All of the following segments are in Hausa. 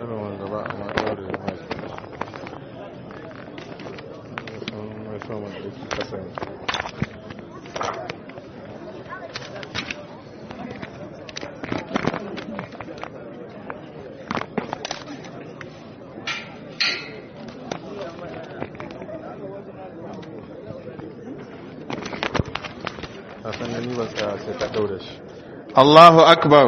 irin wanda ba a ma ɗaure da masu sun mai son wanda yake kasa ne a sannan ni ba tsaya sai ka ɗaure shi Allahu Akbar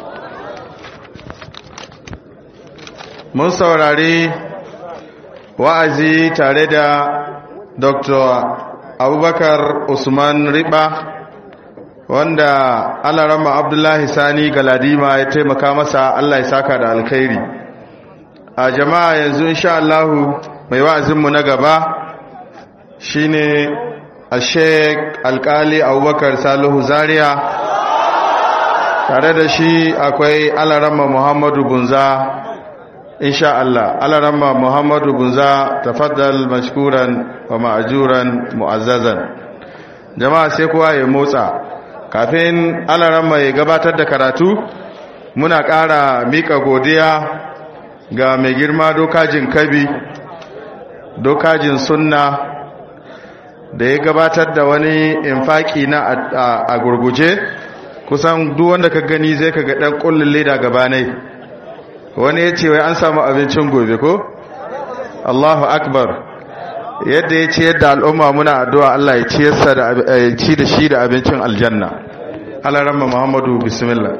mun saurari wa'azi tare da Dr. Abubakar Usman Riba wanda Alarama Abdullahi Sani Galadima ya taimaka masa Allah ya saka da alkhairi a jama'a yanzu insha Allah mai wa'azinmu na gaba shine a Sheikh Alkali Abubakar Salihu Zaria tare da shi akwai alarama muhammadu bunza insha Allah alarama muhammadu bunza tafaddal mashkuran wa ma'ajuran mu'azzazan jama'a sai kowa ya motsa kafin alarama ya gabatar da karatu muna ƙara mika godiya ga mai girma dokajin kabi dokajin sunna da ya gabatar da wani infaki na a gurguje kusan duk wanda ka gani zai ka ga dan kullun leda gabanai wani ya ce wai an samu abincin gobe ko Allahu akbar yadda ya ce yadda al'umma muna addu'a Allah ya ci yasa da ci da shi da abincin aljanna Allah ramma Muhammadu bismillah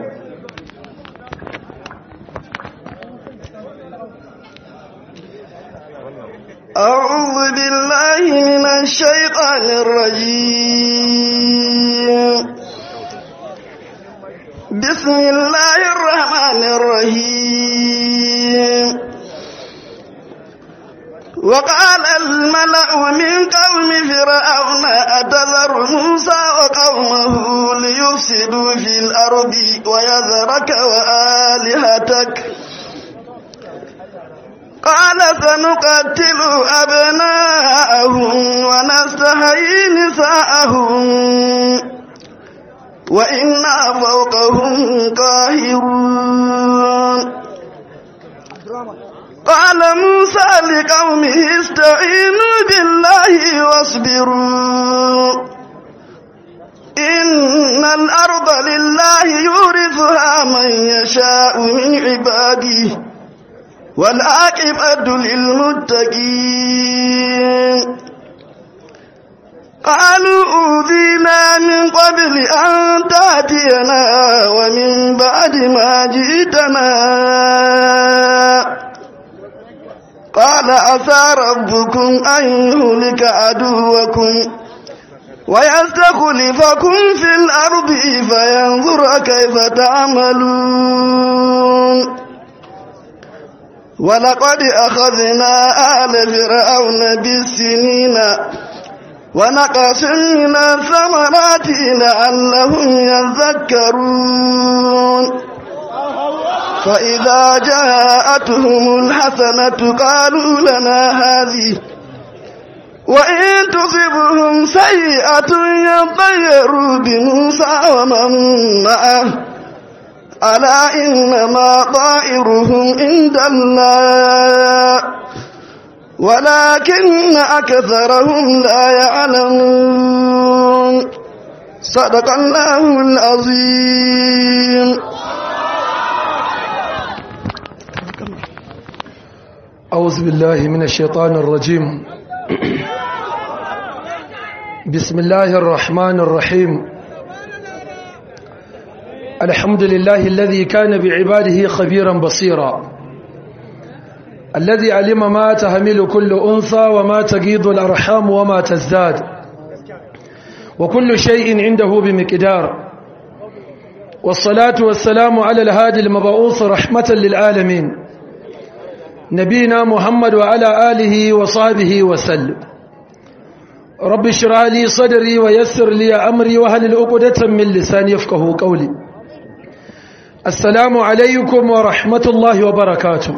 أعوذ بالله من الشيطان الرجيم بسم الله الرحمن الرحيم وقال الملأ من قوم فرعون أتذر موسى وقومه ليفسدوا في الأرض ويذرك وآلهتك قال سنقتل أبناءهم ونستحيي نساءهم وإنا فوقهم قاهرون قال موسى لقومه استعينوا بالله واصبروا إن الأرض لله يورثها من يشاء من عباده والعاقبة للمتقين قالوا أوذينا من قبل أن تأتينا ومن بعد ما جئتنا قال عسى ربكم أن يهلك عدوكم ويستخلفكم في الأرض فينظر كيف تعملون ولقد أخذنا آل فرعون بالسنين ونقص من الثمرات لعلهم يذكرون فإذا جاءتهم الحسنة قالوا لنا هذه وإن تصبهم سيئة يطيروا بموسى ومن معه ألا إنما طائرهم عند الله ولكن أكثرهم لا يعلمون صدق الله العظيم أعوذ بالله من الشيطان الرجيم بسم الله الرحمن الرحيم الحمد لله الذي كان بعباده خبيرا بصيرا الذي علم ما تهمل كل أنثى وما تجيد الأرحام وما تزداد وكل شيء عنده بمقدار والصلاة والسلام على الهادي المبعوث رحمة للعالمين نبينا محمد وعلى آله وصحبه وسلم رب اشرح لي صدري ويسر لي أمري وهل العقدة من لساني يفقه قولي السلام عليكم ورحمة الله وبركاته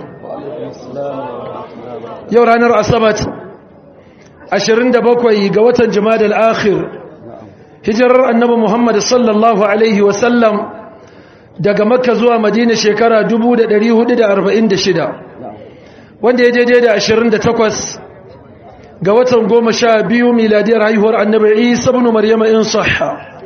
yau ranar asabat 27 ga watan jama'a al-akhir hijirar annabi Muhammad sallallahu alaihi wasallam daga makka zuwa madina shekara 1446 wanda ya daidai da 28 ga watan goma sha biyu miladiyar haihuwar annabi isa bin maryama in sahha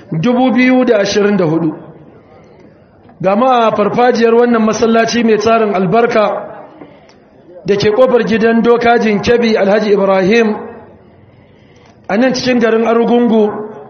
2024 gama a farfajiyar wannan masallaci mai tsarin albarka da ke kofar gidan dokajin kebi alhaji ibrahim a nan cikin garin arugungu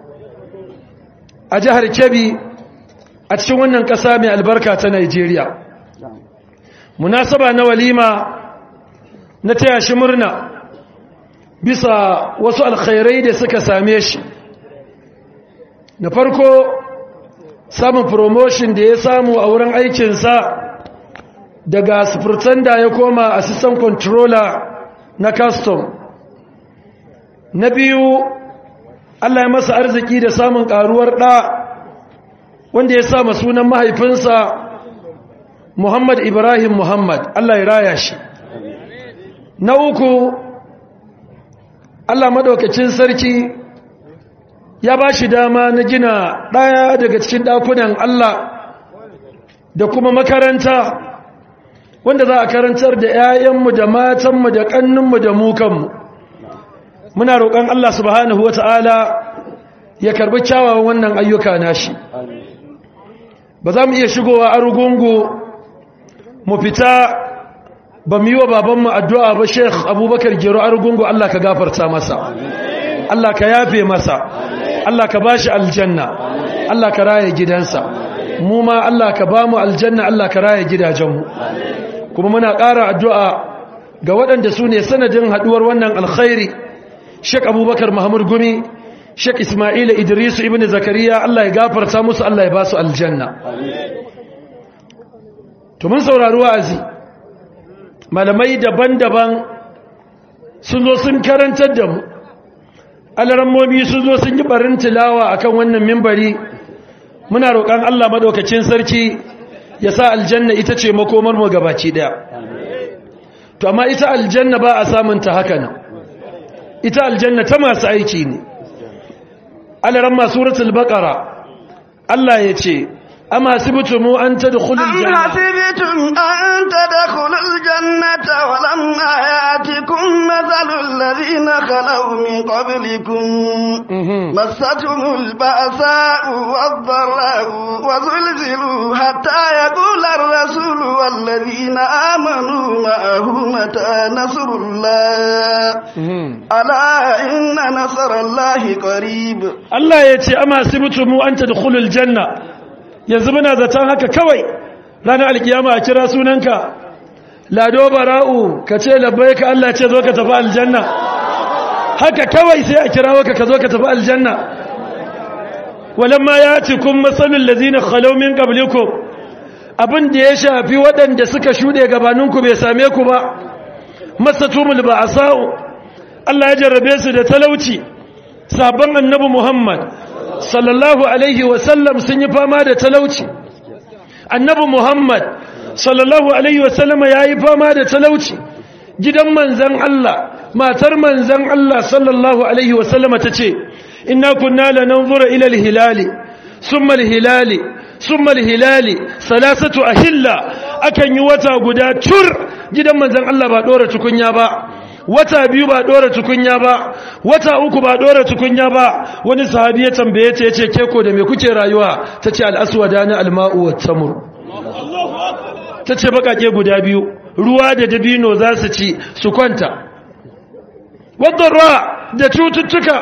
a jihar kebi a cikin wannan ƙasa mai albarka ta nigeria munasaba na walima na taya shi murna bisa wasu alkhairai da suka same shi na farko samun promotion da ya samu a wurin aikinsa daga da ya koma assistant controller na custom na biyu Allah ya masa arziki da samun karuwar ɗa wanda ya sa sunan mahaifinsa Muhammad Ibrahim Muhammad Allah ya raya shi na uku Allah maɗaukacin sarki ya ba shi dama na gina ɗaya daga cikin ɗakunan Allah da kuma makaranta wanda za a karantar da 'ya'yanmu da matanmu da ƙanninmu da mukanmu muna roƙon Allah subhanahu wa ta'ala ya karbi kyawawan wannan ayyuka nashi ba za mu iya shigowa a rugungu mu fita ba mu yi wa babanmu addu'a ba sheikh abubakar gero a rugungu Allah ka gafarta masa Allah ka yafe masa Allah ka bashi aljanna Allah ka raya gidansa mu ma Allah ka ba mu aljanna Allah ka raya gidajenmu kuma muna ƙara addu'a ga waɗanda su ne sanadin haɗuwar wannan alkhairi Sheikh Abubakar Mahmud Gumi Sheikh Ismail Idrisu ibn Zakariya Allah ya gafarta musu Allah ya ba su aljanna to mun saurari wa'azi malamai daban-daban sun zo sun karantar da mu alarammomi sun zo sun yi barin tilawa akan wannan mimbari muna roƙon Allah madaukakin sarki ya sa aljanna ita ce makomar mu gabaci daya to amma ita aljanna ba a samun ta haka nan ita aljanna ta masu aiki ne alaramma suratul baqara Allah ya ce أم حسبتم أن تدخلوا الجنة أم حسبتم أن تدخلوا الجنة ولما يأتكم مثل الذين خلوا من قبلكم مستهم البأساء والضراء وزلزلوا حتى يقول الرسول والذين آمنوا معه متى نصر الله ألا إن نصر الله قريب الله يتي أما حسبتم أن تدخلوا الجنة yanzu muna zaton haka kawai ranar alkiyama a kira sunanka lado bara'u ka ce labbai ka Allah ce zo ka tafi aljanna haka kawai sai a kira waka ka zo ka tafi aljanna walamma ya ci kun matsalin lazina khalomin ƙabliku abin da ya shafi waɗanda suka shuɗe gabaninku bai same ku ba masatumul ba a sa'u Allah ya jarrabe su da talauci sabon annabi Muhammad sallallahu alaihi wasallam sun yi fama da talauci annabi muhammad sallallahu alaihi wasallam ya yi fama da talauci gidan manzan Allah matar manzan Allah sallallahu alaihi wasallam ta ce inna kunna lananzura ila alhilali summa alhilali summa alhilali salasatu ahilla akan yi wata guda tur gidan manzan Allah ba dora tukunya ba wata biyu ba dora tukunya ba wata uku ba dora tukunya ba wani sahabi ya tambaye ta yace ke ko da me kuke rayuwa tace al-aswada na al-ma'u wat-tamr tace bakake guda biyu ruwa da dabino za su ci su kwanta wadarra da cututtuka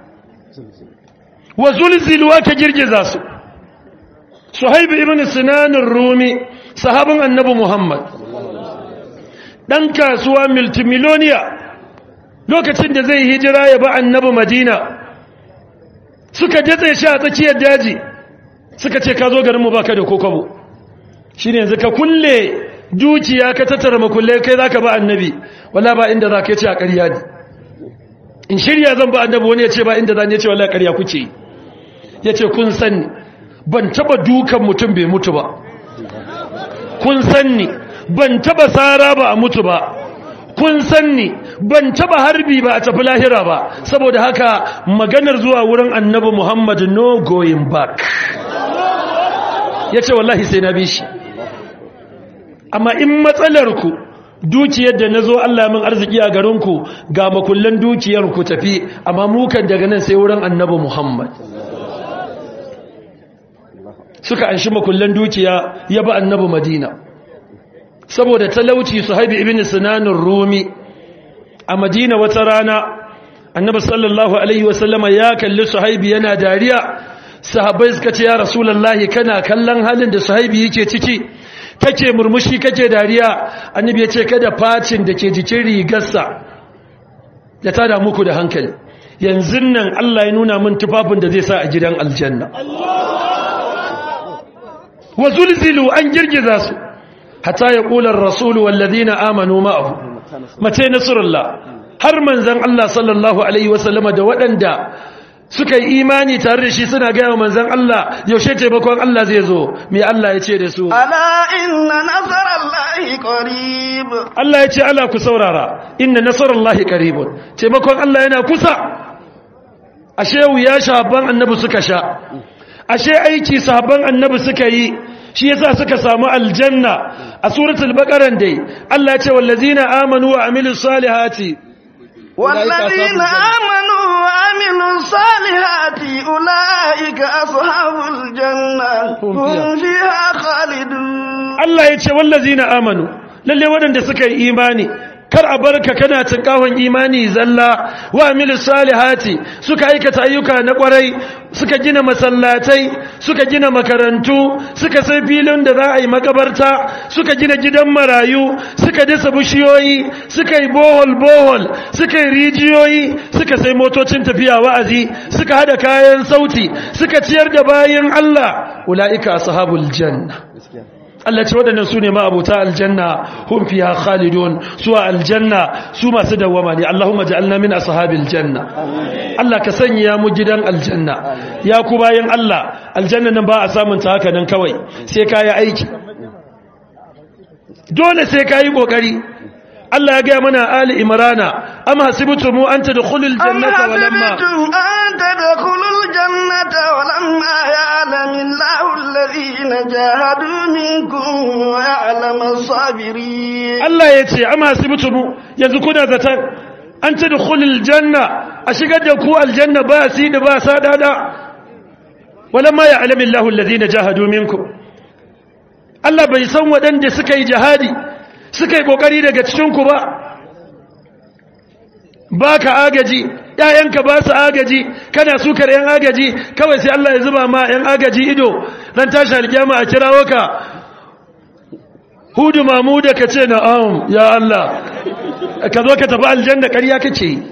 wa zulzilwa ka girgiza su suhaib ibn sinan ar-rumi sahabin annabi muhammad ɗan kasuwa multimiloniya lokacin da zai hijira ya ba annabi madina suka datse shi a tsakiyar daji suka ce ka zo garinmu ba ka da kokobo shi ne yanzu ka kulle dukiya ka tattara makulle kai za ka ba annabi wala ba inda za ka ce a ƙarya ne in shirya zan ba annabi wani ya ce ba inda za ne ce wala ƙarya kuke ya ce kun sani ban taba dukan mutum bai mutu ba kun sani ban taba tsara ba a mutu ba kun sanni ban taba harbi ba a tafi lahira ba saboda haka maganar zuwa wurin annabi Muhammad no going back yace wallahi sai na bi shi amma in matsalar ku dukiyar da nazo Allah min arziki a garin ku ga makullan dukiyar ku tafi amma mu kan daga nan sai wurin annabi Muhammad suka anshi makullan dukiya ya ba annabi Madina saboda talauci Suhaib ibn Sinan rumi a Madina wata rana annabi sallallahu alaihi wasallama ya kalli Suhaib yana dariya sahabbai suka ce ya rasulullahi kana kallon halin da Suhaib yake ciki kake murmushi kake dariya annabi ya ce kada facin da ke jikin rigarsa ya tada muku da hankali yanzu nan Allah ya nuna min tufafin da zai sa a gidan aljanna wa zulzilu an girgiza su hatta ya kula ar-rasul wal ladina amanu ma'ahu mace nasrullah har manzon Allah sallallahu alaihi wasallama da waɗanda suka yi imani tare da shi suna gaya wa manzan Allah yaushe taimakon Allah zai zo me Allah ya ce da su ala inna nasarallahi qarib Allah ya ce ala ku saurara inna nasarallahi qaribun taimakon Allah yana kusa ashe wuya shaban annabi suka sha ashe aiki sahabban annabi suka yi shi yasa suka samu aljanna a suratul baqara dai Allah ya ce wallazina amanu wa amilus salihati والذين آمنوا وعملوا الصالحات أولئك أصحاب الجنة هم فيها خالدون Allah ya ce wallazina amanu lalle waɗanda suka yi imani kar a barka kana tinkawon imani zalla wa amilis salihati suka aikata ayyuka na kwarai suka gina masallatai suka gina makarantu suka sai filin da za a yi makabarta suka gina gidan marayu suka dasa bishiyoyi suka yi bohol bohol suka yi rijiyoyi suka sai motocin tafiya wa'azi suka hada kayan sauti suka ciyar da bayin Allah ulaika ashabul janna Allah ce waɗannan su ne ma'abuta aljanna hun fiha khalidun su a aljanna su masu dawwama ne Allahumma ja'alna min ashabil janna Allah ka sanya mu gidan aljanna ya ku bayan Allah aljanna nan ba a samun ta haka nan kawai sai ka yi aiki dole sai ka yi kokari Allah ya gaya mana Ali Imrana am hasibtum an tadkhulul jannata walamma أم حسبتم أن تدخلوا الجنة ولما يعلم الله الذين جاهدوا منكم ويعلم الصابرين Allah ya ce amma hasibtumu yanzu kuna zaton an tadkhulul janna a shigar da ku aljanna ba si da ba sadada walamma ya'lamu Allahu alladhina jahadu minkum Allah bai san waɗanda suka yi jihadi suka yi kokari daga cikin ku ba baka agaji ƴaƴanka ba su agaji kana sukar ƴan agaji kawai sai Allah ya zuba ma ƴan agaji ido dan tashi alkiyama a kirawo ka hudu mamuda ka ce na'am ya Allah ka zo ka tafi aljanna ƙarya kake yi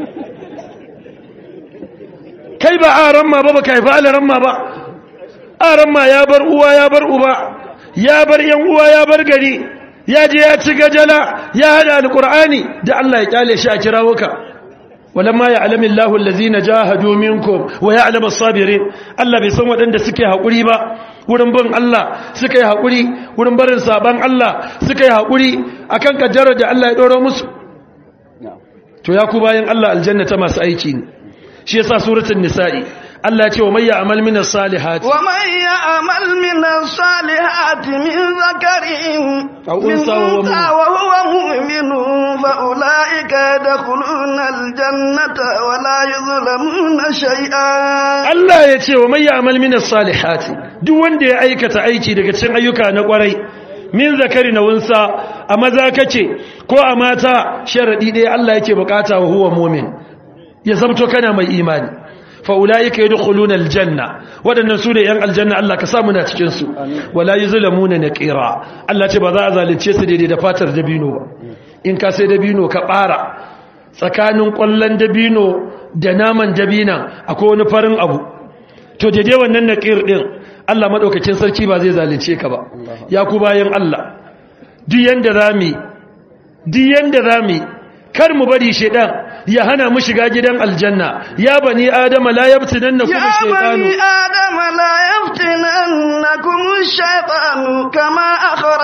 kai ba aran ma ba ba ka haifi alaran ma ba aran ma ya bar uwa ya bar uba ya bar yan uwa ya bar gari ya je ya ci gajala ya hada alqur'ani da Allah ya kyale shi a kirawo ka walamma ya'lamu Allahu allazina jahadu minkum wa ya'lamu as-sabirin Allah bai san waɗanda suke haƙuri ba wurin bin Allah suka yi haƙuri wurin barin saban Allah suka yi haƙuri akan kaddarar da Allah ya ɗora musu to ya ku bayan Allah aljanna ta masu aiki ne shi yasa suratul nisa'i Allah ya ce wa may ya'mal min as-salihati ومن يعمل من الصالحات من ذكر أو من أنثى وهو أنثى وهو مؤمن فأولئك يدخلون الجنة ولا يظلمون شيئا Allah ya ce wa may ya'mal min as-salihati duk wanda ya aikata aiki daga cikin ayyuka na kwarai min zakari na wunsa a maza kace ko a mata sharadi ɗaya Allah yake bukata wa huwa mu'min ya zamto kana mai imani fa ulaika yadkhuluna aljanna wadannan su ne yan aljanna Allah ka samu na cikin su wala yuzlamuna naqira Allah ce ba za a zalunce su daidai da fatar dabino ba in ka sai dabino ka bara tsakanin kwallon dabino da naman dabinan akwai wani farin abu to daidai wannan naqir din Allah madaukakin sarki ba zai zalunce ka ba ya ku bayan Allah duk yanda zami duk yanda zami kar mu bari shedan ya hana mu shiga gidan aljanna ya bani adama la yabtinannakum يا shaytanu بني آدم لا يفتننكم الشيطان كما أخرج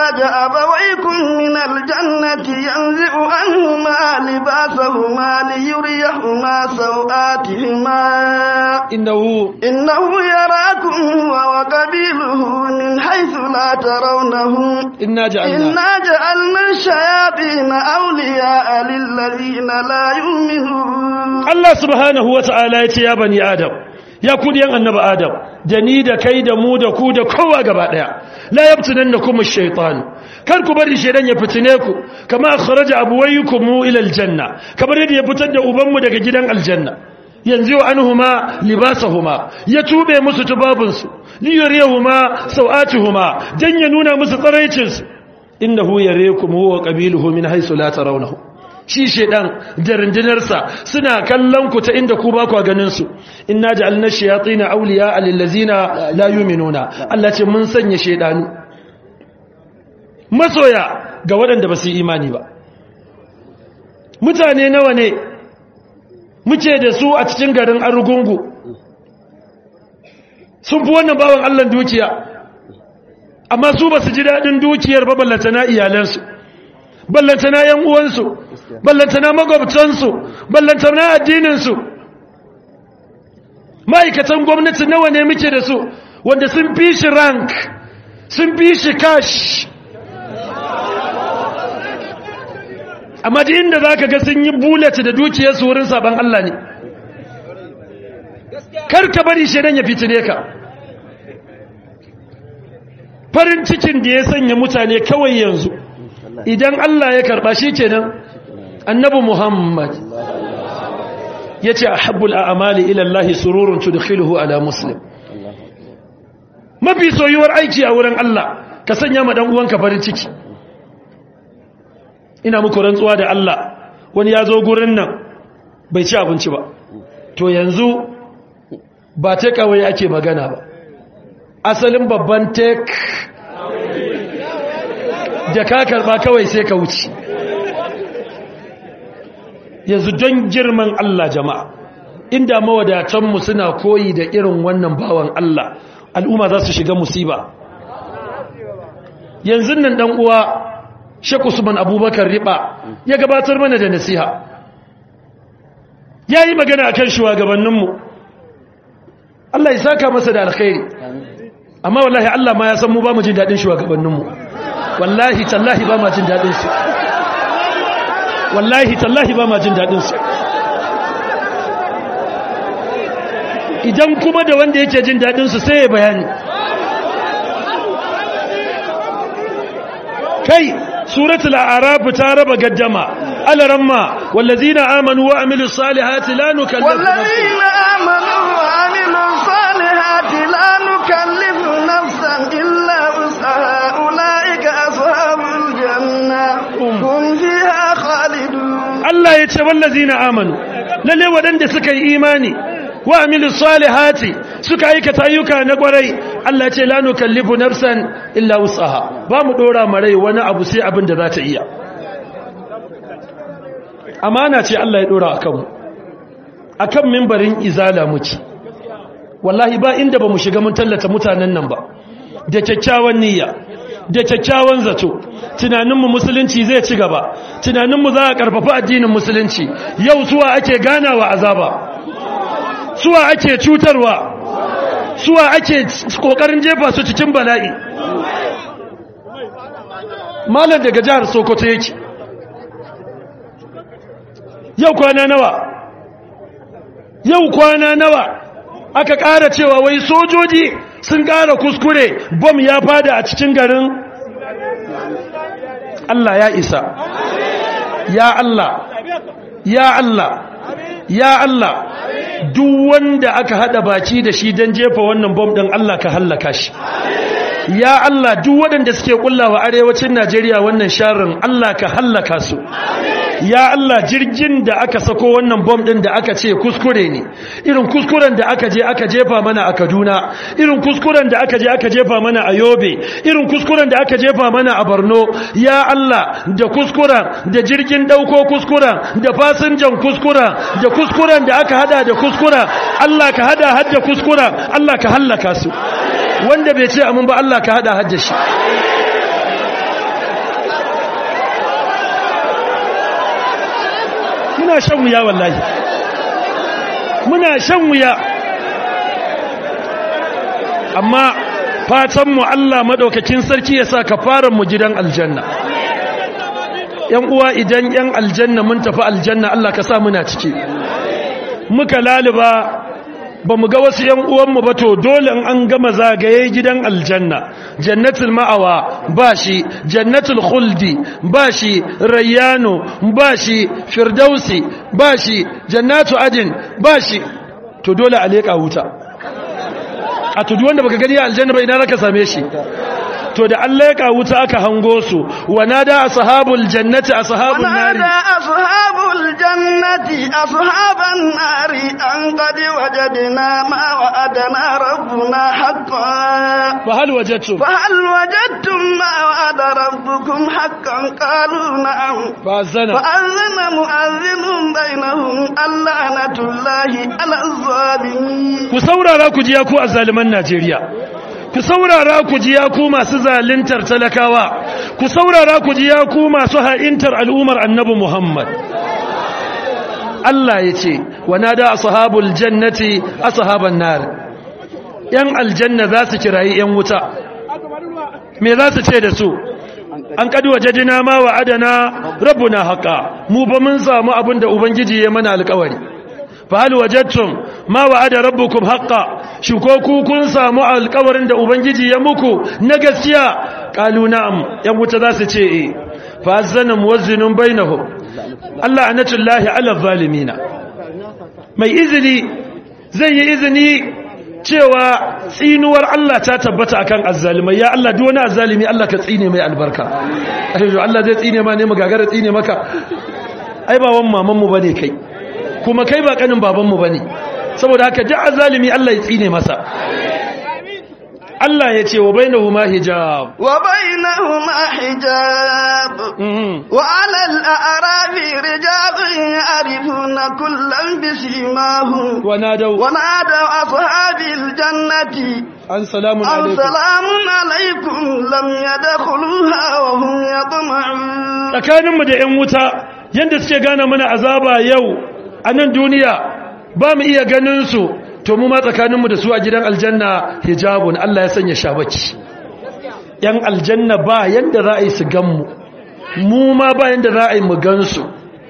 أخرج أبويكم من الجنة ينزع عنهما لباسهما ليريهما سوآتهما إنه إنه يراكم هو وقبيله من حيث لا ترونهم إنا جعلنا إنا جعلنا الشياطين أولياء للذين لا يؤمنون Allah subhanahu wa ta'ala ya ce ya bani Adam, ya ku diyan annaba Adam, da ni da kai da mu da ku da kowa gaba ɗaya, la yabtunan na kuma shaitan. Kar ku bari shaidan ya fitine ku, kama kharaja abuwayyukum mu ila aljanna, kamar yadda ya fitar da ubanmu daga gidan aljanna. Yanzu wa anhuma libasahuma, ya tube musu tubabinsu, liyariyahuma sau'atuhuma, dan ya nuna musu tsaraicinsu. Innahu yarekum huwa qabiluhu min haythu la tarawnahu. shi shedan da rundunarsa suna kallon ku ta inda ku ba ku ganin su inna ja'alna shayatin awliya lil ladzina la yu'minuna Allah ce mun sanya shedanu masoya ga waɗanda ba su yi imani ba mutane nawa ne muke da su a cikin garin arugungu sun fi wannan bawan Allah dukiya amma su ba su ji daɗin dukiyar ba ballantana iyalansu ballantana yan uwansu ballantana magwabtansu ballantana addininsu ma'aikatan gwamnati nawa ne muke da su wanda sun fi shi rank sun fi shi cash amma da inda za ka ga sun yi bullet da dukiyarsu wurin sabon Allah ne karka bari shaidan ya fitine ka farin cikin da ya sanya mutane kawai yanzu idan Allah ya karba shi kenan annabi Muhammad yace ahabbul a'mali ila Allah sururun tudkhiluhu ala muslim mafi soyuwar aiki a wurin Allah ka sanya ma dan uwanka farin ciki ina muku rantsuwa da Allah wani ya zo gurin nan bai ci abinci ba to yanzu ba ta kawai ake magana ba asalin babban tek da ka karba kawai sai ka wuce yanzu don girman Allah jama'a inda mawadatanmu suna koyi da irin wannan bawan Allah al'umma za su shiga musiba yanzu nan dan uwa Sheikh Usman Abubakar Riba ya gabatar mana da nasiha yayi magana akan shugabanninmu Allah ya saka masa da alkhairi amma wallahi Allah ma ya san mu ba mu jin dadin shugabanninmu wallahi tallahi ba ma jin dadin su wallahi tallahi ba ma jin dadin su idan kuma da wanda yake jin dadin su sai ya bayani kai suratul a'raf ta raba gaddama alaramma wallazina amanu wa amilus salihati la nukallifu والذين آمنوا وعملوا الصالحات لا نكلف نفسا إلا وسعها أولئك أصحاب الجنة هم فيها خالدون Allah ya ce wallazina amanu lalle waɗanda suka yi imani wa amilu salihati suka aikata ayyuka na kwarai Allah ya ce la nukallifu nafsan illa wusaha ba mu dora marai wani abu sai abin da za ta iya amana ce Allah ya dora akan mu akan mimbarin izala muke wallahi ba inda ba mu shiga mun tallata mutanen nan ba da kyakkyawan niyya da kyakkyawan zato tunaninmu musulunci zai ci gaba tunaninmu za a karfafa addinin musulunci yau suwa ake ganawa azaba suwa ake cutarwa suwa ake kokarin jefa su cikin bala'i malam daga jihar sokoto yake yau kwana nawa yau kwana nawa aka ƙara cewa wai sojoji sun ƙara kuskure bom ya fada a cikin garin Allah ya isa ya Allah ya Allah ya Allah duk wanda aka hada baki da shi don jefa wannan bom ɗin Allah ka hallaka shi ya Allah duk waɗanda suke kullawa arewacin Najeriya wannan sharrin Allah ka hallaka su ya Allah jirgin da aka sako wannan bom din da aka ce kuskure ne irin kuskuren da aka je aka jefa mana a Kaduna irin kuskuren da aka je aka jefa mana a Yobe irin kuskuren da aka jefa mana a Borno ya Allah da kuskuren da jirgin dauko kuskuren da fasinjan kuskuren da kuskuren da aka hada da kuskuren Allah ka hada hadda kuskuren Allah ka hallaka su wanda bai ce amin ba Allah ka hada hajjar shi muna shan wuya wallahi muna shan wuya amma fatanmu Allah maɗaukakin sarki ya sa kafaran mu gidan aljanna ‘yan uwa idan ‘yan aljanna mun tafi aljanna Allah ka sa muna ciki muka laliba ba mu ga wasu ‘yan uwanmu ba to dole in an gama zagaye gidan aljanna jannatul ma'awa ba shi jannatul khuldi ba shi rayyano ba shi firdausi ba shi jannatu adin ba shi to dole a leƙa wuta a tudu wanda baka gani a aljanna ba ina zaka same shi to da an leƙa wuta aka hango su wa nada ashabul jannati ashabun nari ونادى أصحاب الجنة أصحاب النار أن قد وجدنا ما وعدنا ربنا حقا fa hal wajadtum فهل وجدتم ما وعد ربكم حقا قالوا نعم fa zana فأذن مؤذن بينهم اللعنة الله على الظالمين ku saurara ku ji ya ku azzaliman Najeriya ku saurara ku ji ya ku masu zaluntar talakawa ku saurara ku ji ya ku masu ha'intar al'umar annabi Muhammad Allah ya ce wa nada ashabul jannati ashaban nar yan aljanna za su kirayi yan wuta me za su ce da su an kadi wajadina ma wa adana rabbuna haqa mu ba mun samu abin da ubangiji ya mana alƙawari fahal wajadtum ma wa'ada rabbukum haqqan shi ko ku kun samu alƙawarin da ubangiji ya muku na gaskiya qalu na'am yan wuta za su ce eh fa azana muwazzinun bainahum Allah anatullahi ala zalimina mai izini zai yi izini cewa tsinuwar Allah ta tabbata akan azzalimai ya Allah duk wani azzalimi Allah ka tsine mai albarka ayyo Allah zai tsine ma ne mu gagara tsine maka ai ba wan maman mu bane kai kuma kai ba kanin babanmu ba ne saboda haka ji azalimi Allah ya tsine masa Allah ya ce wa bainahuma hijab وبينهما حجاب وعلى الأعراب رجال يعرفون كلا بسيماهم ونادوا ونادوا أصحاب الجنة an salamun أن alaikum سلام عليكم لم يدخلوها وهم يطمعون tsakaninmu da 'yan wuta yadda suke gane mana azaba yau a nan duniya ba mu iya ganinsu to mu ma tsakaninmu da su a gidan aljanna hijabun Allah ya sanya shabaki 'yan aljanna ba yadda za a yi su ganmu mu ma ba yadda za a yi mu gansu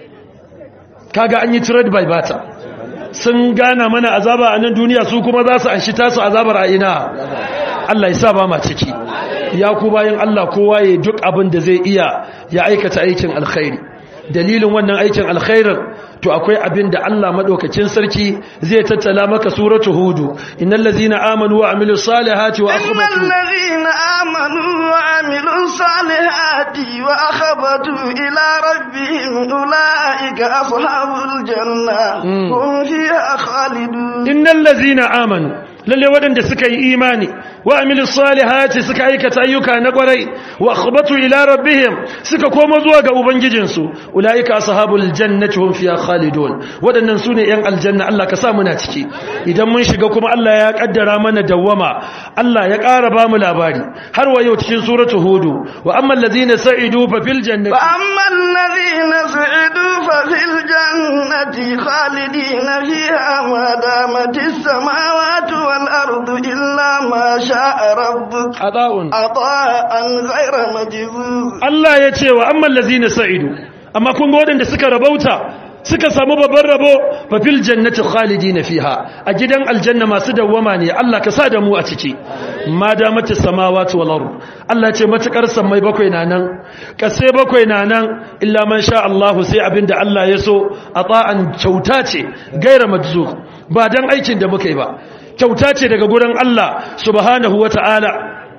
kaga an yi trade by bata sun gana mana azaba a nan duniya su kuma za su an shi tasu azabar a ina Allah ya sa ba ma ciki ya ku bayan Allah kowa ya duk abin da zai iya ya aikata aikin alkhairi dalilin wannan aikin alkhairin to akwai abin da Allah madaukakin sarki zai tattala maka suratu hudu innal ladzina amanu wa amilus salihati wa إن akhbatu الذين آمنوا وعملوا الصالحات وأخبتوا إلى ربهم أولئك أصحاب الجنة هم فيها خالدون innal ladzina amanu lalle waɗanda suka yi imani wa amilu salihati suka aikata ayyuka na kwarai wa akhbatu ila rabbihim suka koma zuwa ga ubangijinsu ulaika ashabul jannati hum fiha khalidun waɗannan sune yan aljanna Allah ka sa muna ciki idan mun shiga kuma Allah ya kaddara mana dawwama Allah ya ƙara ba mu labari har wa yau cikin suratu hudu wa ammal ladzina sa'idu fa fil jannati فأما الذين سعدوا ففي الجنة خالدين فيها ما دامت السماوات والأرض إلا ما شاء ربك ata'un عطاء غير مجذوذ Allah ya ce wa amman lazina sa'idu amma kun ga waɗanda suka rabauta suka samu babban rabo fa fil jannati khalidina fiha a gidan aljanna masu dawwama ne Allah ka sa da mu a ciki ma damati samawati wal ard Allah ya ce matakar sammai bakwai na nan kase bakwai na nan illa man sha Allah sai abinda Allah ya so ata'an kyauta ce gaira majzuz ba dan aikin da muka yi ba kyauta ce daga gurin Allah subhanahu wata'ala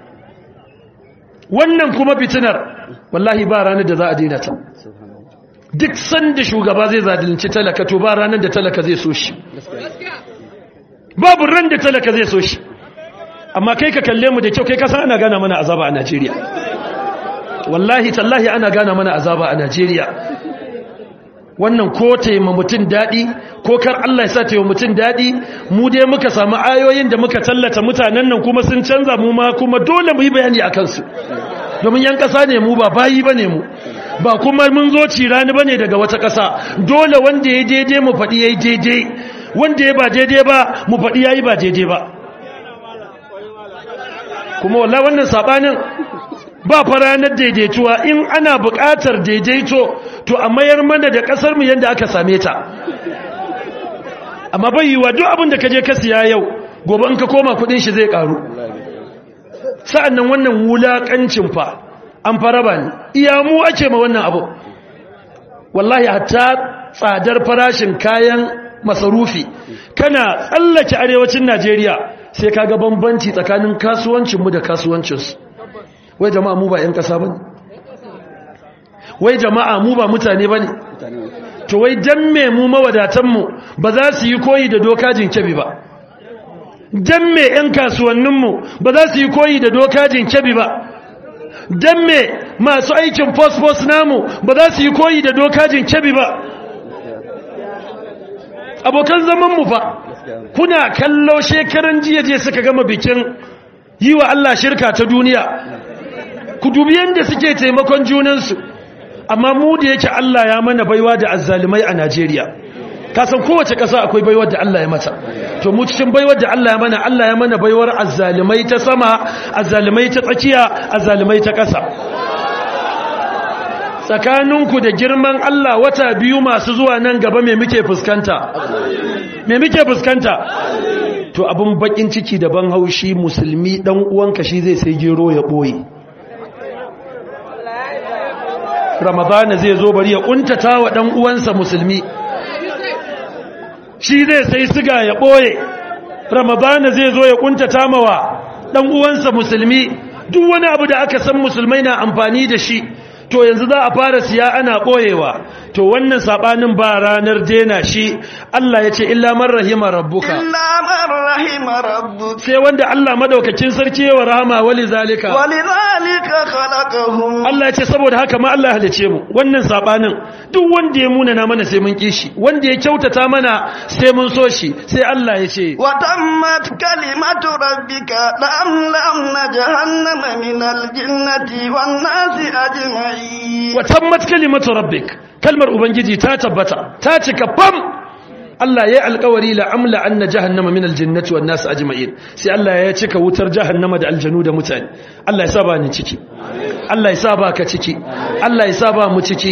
wannan kuma fitinar wallahi ba ranar da za a daina ta duk sanda shugaba zai zalunci talaka to ba ranar da talaka zai so shi babu ran da talaka zai so shi amma kai ka kalle mu da kyau kai ka san ana gana mana azaba a Najeriya wallahi tallahi ana gana mana azaba a Najeriya wannan ko taima mutum daɗi ko kar Allah ya sa taima mutum daɗi mu dai muka samu ayoyin da muka tallata mutanen nan kuma sun canza mu ma kuma dole mu yi bayani a kansu domin yan ƙasa ne mu ba bayi ba ne mu ba kuma mun zo cirani bane daga wata ƙasa dole wanda ya daidai mu faɗi yayi daidai wanda ya ba daidai ba mu faɗi yayi ba daidai ba kuma wallahi wannan sabanin ba faranar daidaituwa in ana buƙatar daidaito to a mayar mana da ƙasar mu yanda aka same ta amma bai yiwa duk abin da ka je ka siya yau gobe in ka koma kudin shi zai karu sa'annan wannan wulakancin fa an fara ba ni iya mu ake ma wannan abu wallahi hatta tsadar farashin kayan masarufi kana tsallake arewacin Najeriya sai kaga bambanci tsakanin kasuwancinmu da kasuwancinsu wai jama'a mu ba 'yan ƙasa bane wai jama'a mu ba mutane bane to wai dan me mu mawadatanmu ba za su yi koyi da dokajin kebi ba dan me 'yan kasuwanninmu ba za su yi koyi da dokajin kebi ba dan me masu aikin fosfos namu ba za su yi koyi da dokajin kebi ba abokan zamanmu fa kuna kallo shekaran jiya je suka gama bikin yi wa Allah shirka ta duniya ku dubi yadda suke taimakon junansu amma mu da yake Allah ya mana baiwa da azzalumai a Najeriya kasan kowace ƙasa akwai baiwar da Allah ya mata to mu cikin baiwar da Allah ya mana Allah ya mana baiwar azzalumai ta sama azzalumai ta tsakiya azzalumai ta ƙasa tsakaninku da girman Allah wata biyu masu zuwa nan gaba me muke fuskanta me muke fuskanta to abin bakin ciki da ban haushi musulmi dan uwanka shi zai sai gero ya boye ramadana zai zo bari ya kuntata wa dan uwansa musulmi shi zai sai siga ya boye ramadana zai zo ya kuntata mawa dan uwansa musulmi duk wani abu da aka san musulmai na amfani da shi to yanzu za a fara siya ana boyewa to wannan sabanin ba ranar dena shi Allah ya ce illa man rahima rabbuka illa man rahima rabbuka sai wanda Allah madaukakin sarki yawa rahama wali zalika walidhalika khalaqahum Allah ya ce saboda haka ma Allah halice mu wannan sabanin duk wanda ya munana mana sai mun kishi wanda ya kyautata mana sai mun so shi sai Allah ya ce wa tammat kalimatu rabbika lamlamna jahannama minal jinnati wan nasi ajma'in wa tammat kalimatu rabbik kalmar ubangiji ta tabbata ta cika fam Allah ya alƙawari la amla anna jahannama min aljannati wan nas ajma'in sai Allah ya cika wutar jahannama da aljanu da mutane Allah ya saba ni ciki Allah ya saba ka ciki Allah ya saba mu ciki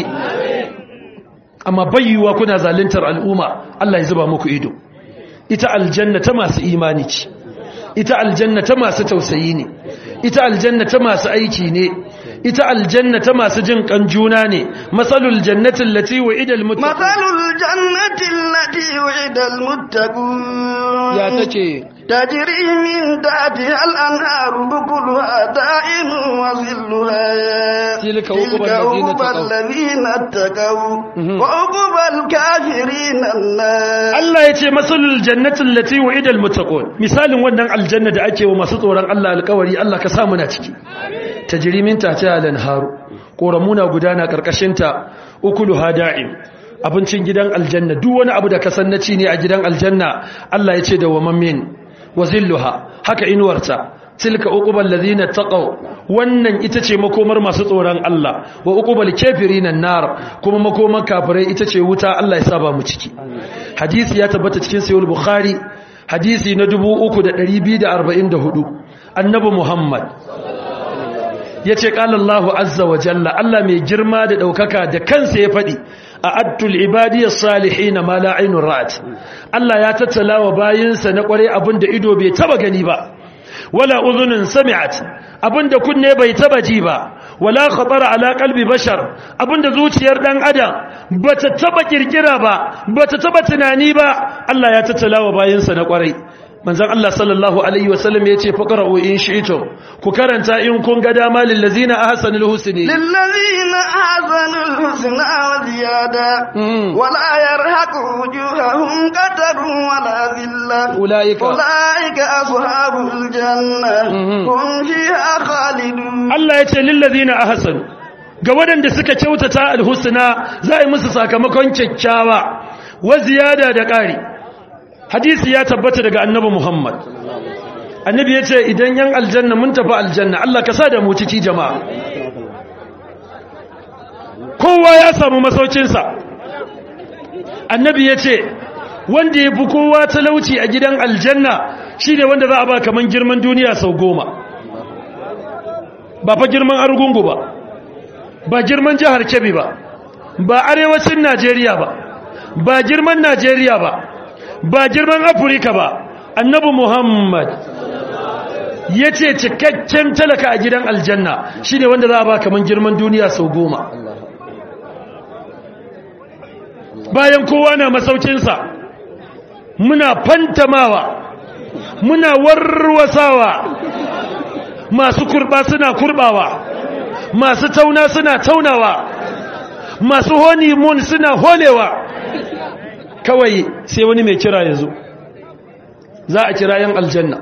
amma bayyuwa kuna zaluntar al'umma Allah ya zuba muku ido ita aljanna ta masu imani ce ita aljanna ta masu tausayi ne ita aljanna ta masu aiki ne ita aljanna ta masu jin kan juna ne masalul jannati allati wa'ida almuttaqun masalul jannati allati wa'ida almuttaqun ya tace tajri min tahtiha al-anharu bukuluha da'imun wa zilluha tilka uqbal ladina taqaw wa uqbal kafirin an-nar Allah yace masalul jannati allati wa'ida almuttaqun misalin wannan aljanna da ake wa masu tsoron Allah alƙawari Allah ka sa mu na ciki tajri min tahtiha al-anharu koramuna gudana karkashinta ukuluha da'im abincin gidan aljanna duk wani abu da ka san na ci ne a gidan aljanna Allah ya ce da wa mammin wa zilluha haka inuwarta tilka uqubal ladina taqaw wannan ita ce makomar masu tsoron Allah wa uqubal kafirin nar kuma makomar kafirai ita ce wuta Allah ya saba mu ciki hadisi ya tabbata cikin sahih bukhari hadisi na 3244 annabi muhammad yace qala Allahu azza wa jalla Allah mai girma da daukaka da kansa ya fadi a'adtul ibadiyas salihin ma la aynun ra'at Allah ya tattala wa bayinsa na kware abinda ido bai taba gani ba wala udhunun sami'at abinda kunne bai taba ji ba wala khatara ala qalbi bashar abinda zuciyar dan adam bata taba kirkira ba bata taba tunani ba Allah ya tattala wa bayinsa na kware manzon Allah sallallahu alaihi wasallam yace faqra'u in shi'tum ku karanta in kun ga dama lil ladzina ahsanul husni lil ladzina ahsanul husna wa ziyada wala yarhaqu wujuhahum qatarun wala dhilla ulaika ulaika ashabul janna hum fiha khalidun Allah yace lil ladzina ahsanu ga waɗanda suka kyautata alhusna za a yi musu sakamakon kyakkyawa wa ziyada da ƙari hadisi ya tabbata daga annabi Muhammad annabi ya ce idan yan aljanna mun tafi aljanna Allah ka sa da mu ciki jama'a kowa ya samu masaukinsa annabi ya ce wanda ya fi kowa talauci a gidan aljanna shi ne wanda za a ba kamar girman duniya sau goma ba fa girman argungu ba ba girman jihar kebbi ba ba arewacin najeriya ba ba girman najeriya ba ba girman afirka ba annabi muhammad ya ce cikakken talaka a gidan aljanna shi ne wanda za a ba kamar girman duniya sau goma bayan kowa na masaukinsa muna fantamawa muna warwasawa masu kurba suna kurbawa masu tauna suna taunawa masu honeymoon suna holewa kawai sai wani mai kira ya zo za a kira yan aljanna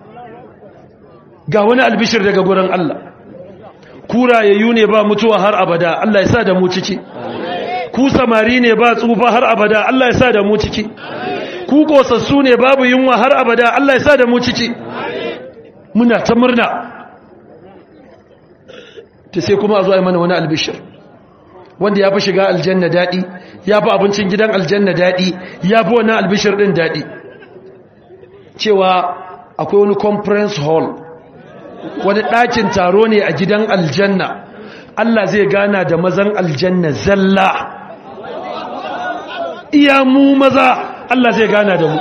ga wani albishir daga gurin Allah kurayayyu ne ba mutuwa har abada Allah ya sa da mu ciki ku samari ne ba tsufa har abada Allah ya sa da mu ciki ku kosassu ne babu yunwa har abada Allah ya sa da mu ciki muna ta murna ta sai kuma a zo a mana wani albishir wanda ya fi shiga aljanna daɗi ya fi abincin gidan aljanna daɗi ya fi wannan albishir ɗin daɗi cewa akwai wani conference hall wani ɗakin taro ne a gidan aljanna Allah zai gana da mazan aljanna zalla iya mu maza Allah zai gana da mu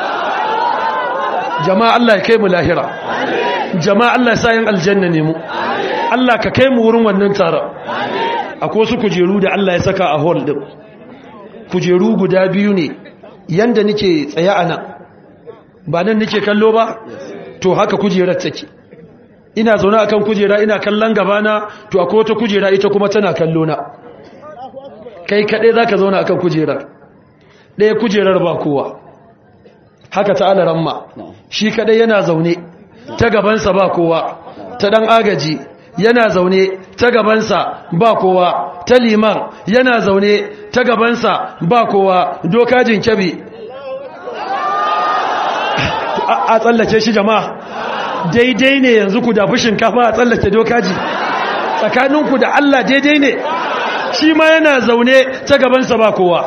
jama'a Allah ya kai mu lahira jama'a Allah ya sayan aljanna ne mu Allah ka kai mu wurin wannan taron akwai wasu kujeru da Allah ya saka a hall din kujeru guda biyu ne yanda nake tsaye a nan ba nan nake kallo ba to haka kujerar take ina zaune akan kujera ina kallon gabana to akwai wata kujera ita kuma tana kallo na kai kaɗai zaka zauna akan kujerar ɗaya kujerar ba kowa haka ta alaran ma shi kaɗai yana zaune ta gabansa ba kowa ta ɗan agaji yana zaune ta gabansa ba kowa ta liman yana zaune ta gabansa ba kowa dokajin kyabi a tsallake shi jama'a daidai ne yanzu ku dafi shinkafa a tsallake dokaji tsakaninku da Allah daidai ne shi ma yana zaune ta gabansa ba kowa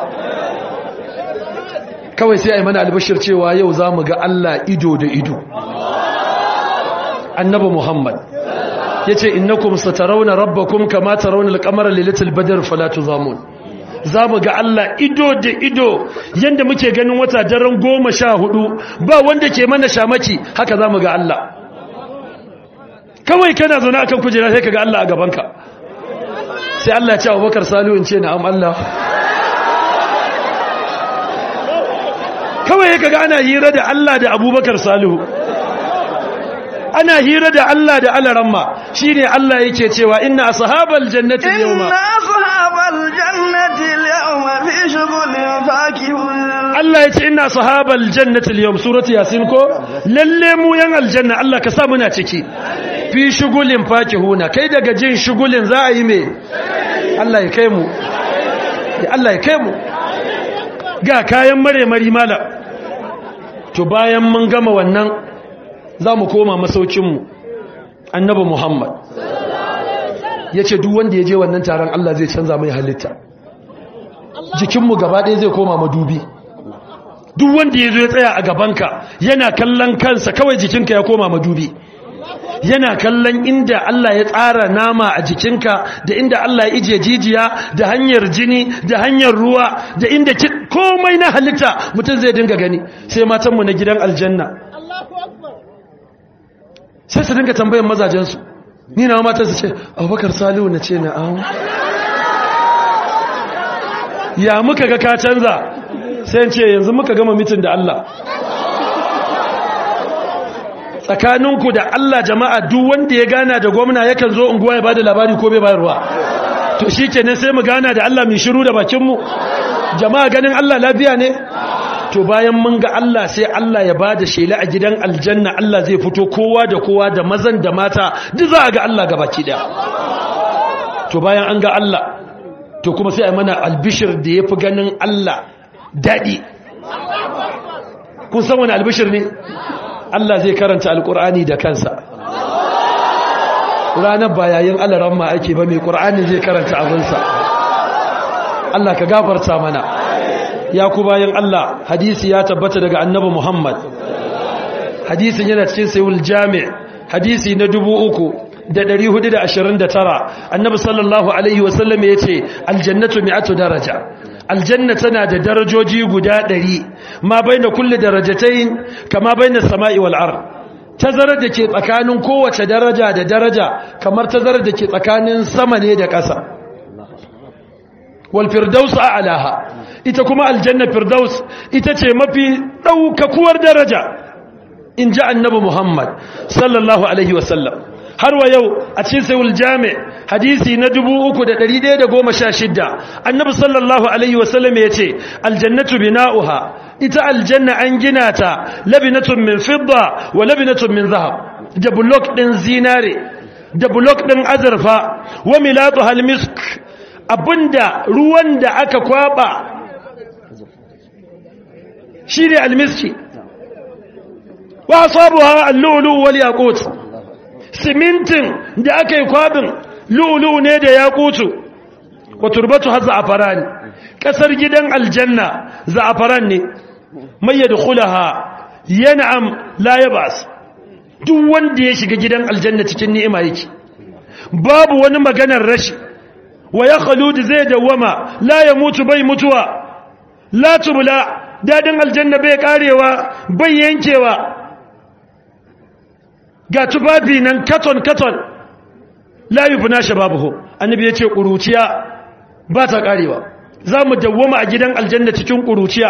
kawai sai a yi mana albashir cewa yau za mu ga Allah ido da ido annabi Muhammad ya ce innakum satarauna rabbakum kama tarawna al-qamara lailatul badr fala tuzamun za mu ga Allah ido da ido yanda muke ganin wata daren goma sha hudu ba wanda ke mana shamaki haka za mu ga Allah kawai kana zaune akan kujera sai ka ga Allah a gabanka sai Allah ya ce Abubakar Salihu in ce na'am Allah kawai ka ga ana hira da Allah da Abubakar Salihu ana hira da Allah da alaramma shine Allah yake cewa inna ashabal jannati al-yawma inna ashabal jannati al-yawma fi shughulin fakihun Allah yace inna ashabal jannati al-yawm surati yasin ko lalle mu yan aljanna Allah ka sa muna ciki fi shughulin fakihuna kai daga jin shugulin za a yi me Allah ya kai mu Allah ya kai mu ga kayan mare mari mala to bayan mun gama wannan za mu koma masaukinmu annabi muhammad ya ce duk wanda ya je wannan taron allah zai canza mai halitta jikinmu gaba ɗaya zai koma madubi duk wanda ya zo ya tsaya a gabanka yana kallon kansa kawai jikinka ya koma madubi yana kallon inda Allah ya tsara nama a jikinka da inda Allah ya ije jijiya da hanyar jini da hanyar ruwa da inda komai na halitta mutum zai dinga gani sai matanmu na gidan aljanna sai su dinga tambayan mazajensu ni na matan su ce abubakar salihu na ce na'am ya muka ga ka canza sai ce yanzu muka gama mitin da Allah tsakaninku da Allah jama'a duk wanda ya gana da gwamna yakan zo unguwa ya bada labari ko bai bayarwa to shi kenan sai mu gana da Allah mai shiru da bakinmu jama'a ganin Allah lafiya ne to bayan mun ga Allah sai Allah ya bada shela a gidan aljanna Allah zai fito kowa da kowa da mazan da mata duk za a ga Allah gabaki daya to bayan an ga Allah to kuma sai a mana albishir da yafi ganin Allah dadi kun san wani albishir ne Allah zai karanta alkur'ani da kansa ranar ba yayin alaran ma ake ba mai ƙur'ani zai karanta abinsa Allah ka gafarta mana ya ku bayan Allah hadisi ya tabbata daga annabi Muhammad hadisin yana cikin sayul jami' hadisi na dubu uku da ɗari hudu da ashirin da tara annabi sallallahu alaihi wasallam ya ce aljannatu mi'atu daraja aljanna tana da darajoji guda ɗari ma bai na kulle darajatai kama bai na sama'i wal'ar tazarar da ke tsakanin kowace daraja da daraja kamar tazarar da ke tsakanin sama ne da ƙasa wal firdaus a'laha ita kuma aljanna firdaus ita ce mafi ɗaukakuwar daraja in ji annabi muhammad sallallahu alaihi wasallam har wa yau a cikin sayul jami hadisi na 3116 annabi sallallahu alaihi wasallam ya ce aljannatu bina'uha ita aljanna an gina ta labinatun min fidda wa labinatun min zahab da blok din zinare da blok din azurfa wa milatu halmisk abinda ruwan da aka kwaba shine almiski wa asabuha al-lu'lu' wal yaqut simintin da aka yi kwabin lulu ne da ya kutu wa turbatu har za'afaran kasar gidan aljanna za'afaran ne mai yadkhulaha yan'am la yabas duk wanda ya shiga gidan aljanna cikin ni'ima yake babu wani maganar rashi wa ya khalud zai dawama la ya mutu bai mutuwa la tubla dadin aljanna bai karewa bai yankewa ga tufafi nan katon-katon layu fi nashe babu annabi ya ce ƙuruciya ba ta ƙarewa za mu dawwama a gidan aljanna cikin ƙuruciya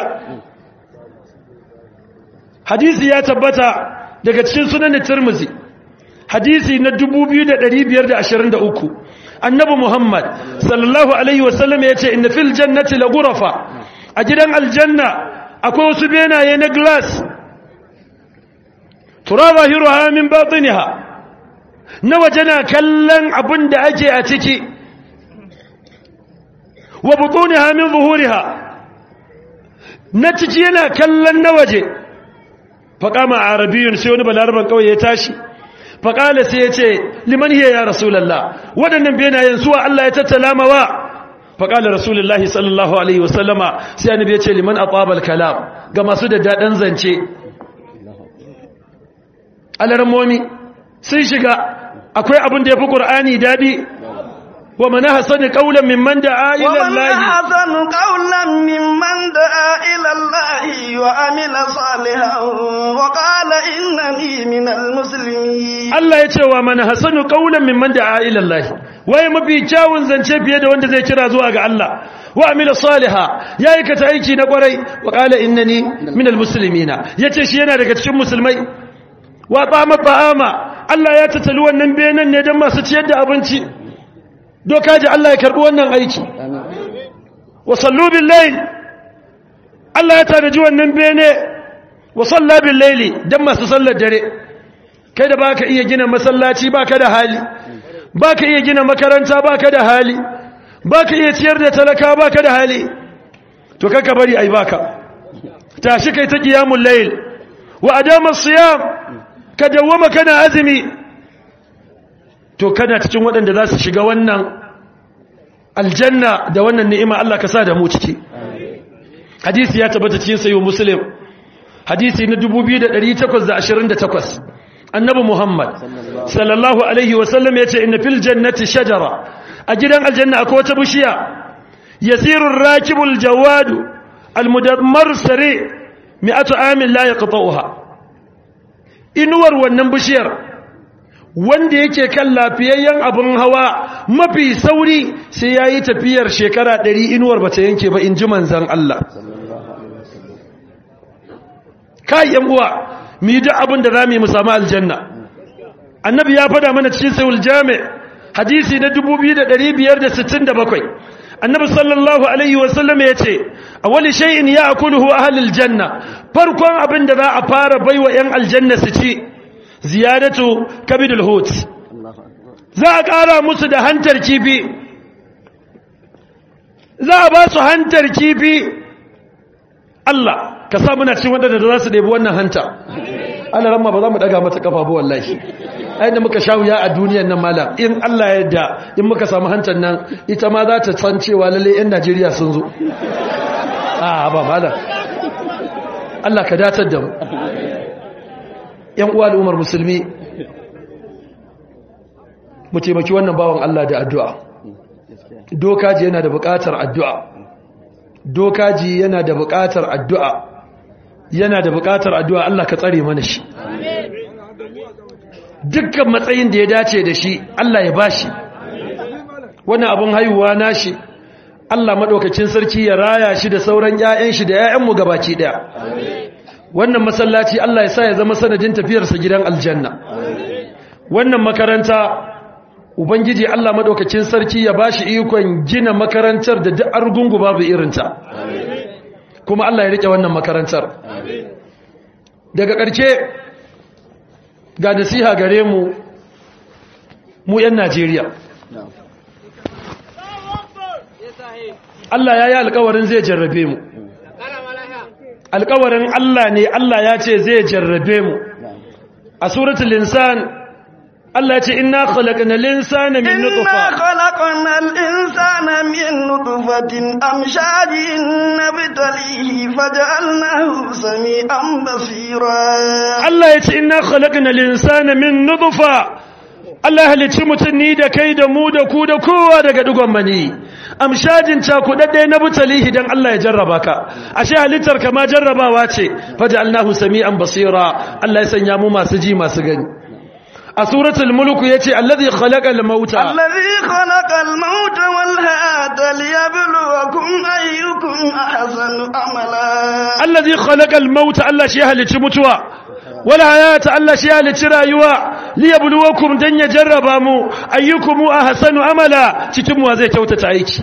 hadisi ya tabbata daga cikin sunan tirmizi hadisi na 2523 annabi muhammad sallallahu alaihi wasallam ya ce inna fil jannati la gurafa a gidan aljanna akwai wasu benaye na glass tura zahiruha min batiniha na waje na kallon abin da ake a ciki wa butuniha min zuhuriha na ciki yana kallon na waje faƙama a arabiyun sai wani balaraban kawai ya tashi faƙala sai ya ce liman hiya ya rasulallah waɗannan benayen suwa Allah ya tattala mawa faƙala rasulullahi sallallahu alaihi wasallama sai annabi ya ce liman aqabal kalam ga masu da daɗin zance alarmomi sun shiga akwai abin da ya fi ƙur'ani daɗi wa mana hasani ƙaunar mimman da a ilallahi ومن أحسن قولا ممن دعا إلى الله وعمل صالحا وقال إنني من المسلمين Allah ya ce wa mana hasanu ƙaunar mimman da a ilallahi waye mafi kyawun zance fiye da wanda zai kira zuwa ga Allah wa amila saliha ya aikata aiki na ƙwarai wa ƙala innani minal muslimina ya ce shi yana daga cikin musulmai wa tsama ta'ama Allah ya tattali wannan benen ne don masu ciyar da abinci doka ji Allah ya karbi wannan aiki wa sallu bil layl Allah ya tanaji wannan bene wa salla bil layli don masu sallar dare kai da baka iya gina masallaci baka da hali baka iya gina makaranta baka da hali baka iya ciyar da talaka baka da hali to kaka bari ai baka tashi kai ta qiyamul layl wa adama siyam ka dawwama kana azumi to kana cikin waɗanda za su shiga wannan aljanna da wannan ni'ima Allah ka sa da mu ciki hadisi ya tabbata cikin sayo muslim hadisi na 2828 annabi muhammad sallallahu alaihi wasallam ya ce inna fil jannati shajara a gidan aljanna akwai wata bishiya yasiru rakibul jawadu almudammar sare mi'atu amin la yaqta'uha inuwar wannan bishiyar wanda yake kan lafiyayyen abin hawa mafi sauri sai ya yi tafiyar shekara ɗari inuwar ba ta yanke ba in ji manzan Allah kayan uwa mu yi duk abin da za mu yi mu samu aljanna annabi ya fada mana cikin sayul jami hadisi na 2567 annabi sallallahu alaihi wasallam ya ce a wani shay'in ya akuluhu ahlul janna farkon abin da za a fara baiwa yan aljanna su ci ziyadatu kabidul hut za a ƙara musu da hantar kifi za a ba su hantar kifi Allah ka sa muna cikin waɗanda za su ɗebi wannan hanta ana ramma ba za mu daga mata kafa ba wallahi ai da muka sha wuya a duniyar nan malam in Allah ya yarda in muka samu hantar nan ita ma za ta san cewa lalle yan Najeriya sun zo a ba malam Allah ka datar da mu yan uwa al'ummar musulmi mu taimaki wannan bawan Allah da addu'a dokaji yana da buƙatar addu'a dokaji yana da buƙatar addu'a yana da buƙatar addu'a Allah ka tsare mana shi dukkan matsayin da ya dace da shi Allah ya bashi wannan abun haihuwa nashi Allah maɗaukacin sarki ya raya shi da sauran ‘ya'yan shi da ‘ya'yanmu gabaki ɗaya wannan masallaci Allah ya sa ya zama sanadin tafiyarsa gidan aljanna wannan makaranta ubangiji Allah maɗaukacin sarki ya ba shi ikon gina makarantar da duk argungu babu irinta kuma Allah ya riƙe wannan makarantar daga ƙarshe ga nasiha gare mu mu 'yan Najeriya Allah ya yi alkawarin zai jarrabe mu alkawarin Allah ne Allah ya ce zai jarrabe mu a suratul insan Allah ce inna khalaqna al-insana min inna nutfa khalaqna al-insana min nutfatin amshajin nabtalihi faj'alnahu sami'an basira Allah ya ce inna khalaqna al-insana min nutfa Allah halicci mutum ni da kai da mu da ku da kowa daga dugon mani amshajin cakudadde na butalihi dan Allah ya jarraba ka ashe halittar ka ma jarrabawa ce faj'alnahu sami'an basira Allah ya sanya mu masu ji masu gani a suratul mulk yace allazi khalaqal mauta الذي خلق الموت والحياة ليبلوكم أيكم أحسن عملا allazi khalaqal mauta Allah shi ya halicci mutuwa wal hayata Allah shi ya halicci rayuwa liyabluwakum dan ya jarraba mu ayyukum ahsanu amala cikin mu zai kyautata aiki